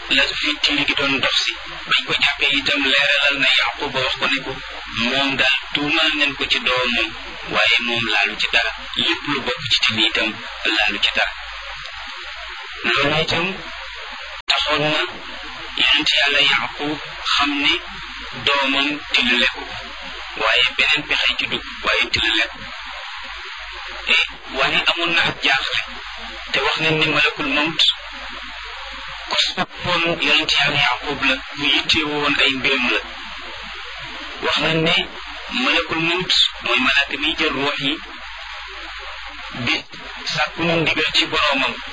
la fi tiiri gi doon dox si bañ ko jàppee itam leeralal na yaquba wax ko ne ko moom daal tuumal nañ ko ci doomam waaye moom laalu ci dara lépp lu bokk ci tin itam laalu ci dara loolu itam taxoon na yonent yàlla yaqub xam ne doomam tilale ko waaye beneen pexe ci dugg waaye tilale ko e waaye amoon na ak jaaxle te wax nañ ne malakul mawt ko soppoon yonent yàlla yaqub la mu yittee woon ay mbiram la wax nañ ne malakul mawt mooy malaaka miy jël ruux yi bi sàkku na ndigal ci boroomam